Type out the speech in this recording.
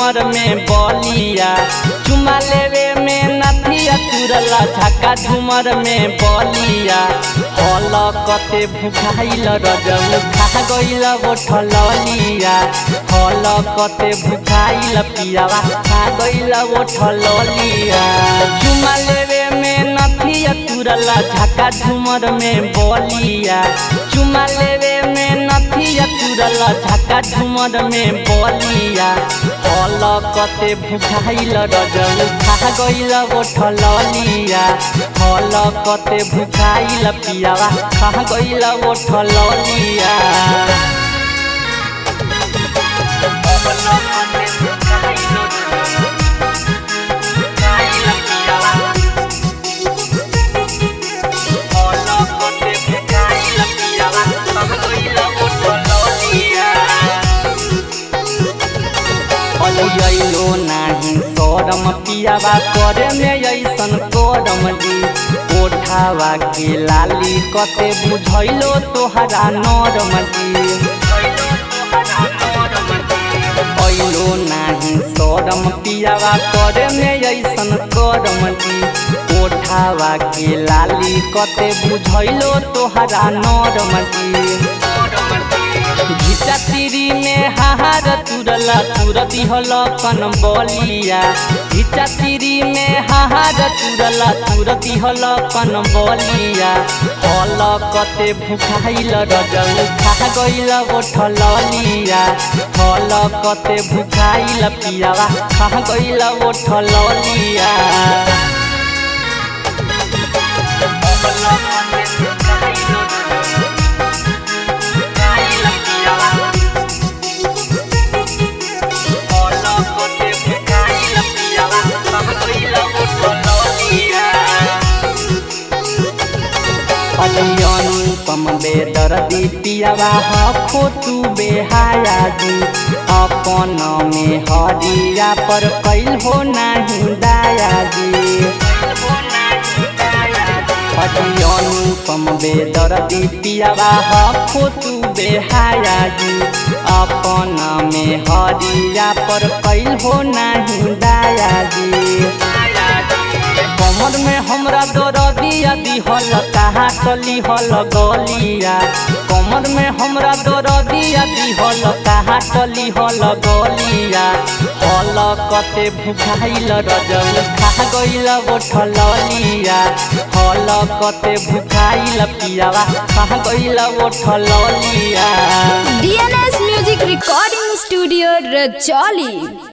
झुमर में बलिया चुमा लेवे में नथिया तुरला झका झुमर में बलिया हल कते भुखाइल रजल खा गइल बोठल लिया हल कते भुखाइल पियावा खा गइल बोठल लिया चुमा लेवे में नथिया तुरला झका झुमर में बलिया चुमा लेवे में नथिया तुरला झका झुमर में बलिया हल कते भुखाइल रजल खा गइल बोठल लिया हल कते भुखाइल पियावा खा गइल बोठल लिया अइलो नाही सरम पियावा करे में ऐसन करम जी ओठावा के लाली कते बुझैलो तोहरा नरम जी अइलो नाही सरम पियावा करे में ऐसन करम जी ओठावा के लाली कते बुझैलो तोहरा नरम जी घिचा तिरी में हाहार तुरला तुर दिहल कन बलिया घिचा तिरी में हाहार तुरला तुर दिहल कन बलिया हल कते भुखाइल रजल खा गइल बोठल लिया हल कते भुखाइल पियावा खा गइल बोठल लिया अनुपम बेदर्दी पियावा हखो तू बेहाया जी अपन में हरिया पर कैल हो नाही दाया जी अति अनुपम बेदर्दी पियावा हखो तू बेहाया जी अपन में हरिया पर कैल हो नाही दाया जी कमर में हमरा दरदिया दिहल कहा टली हल गलिया कमर में हमरा दरदिया दिहल कहा टली हल गलिया हल कते भुखाइल रजल खा गइल बोठल लिया हल कते भुखाइल पियावा खा गइल बोठल लिया DNS music recording studio Rajauli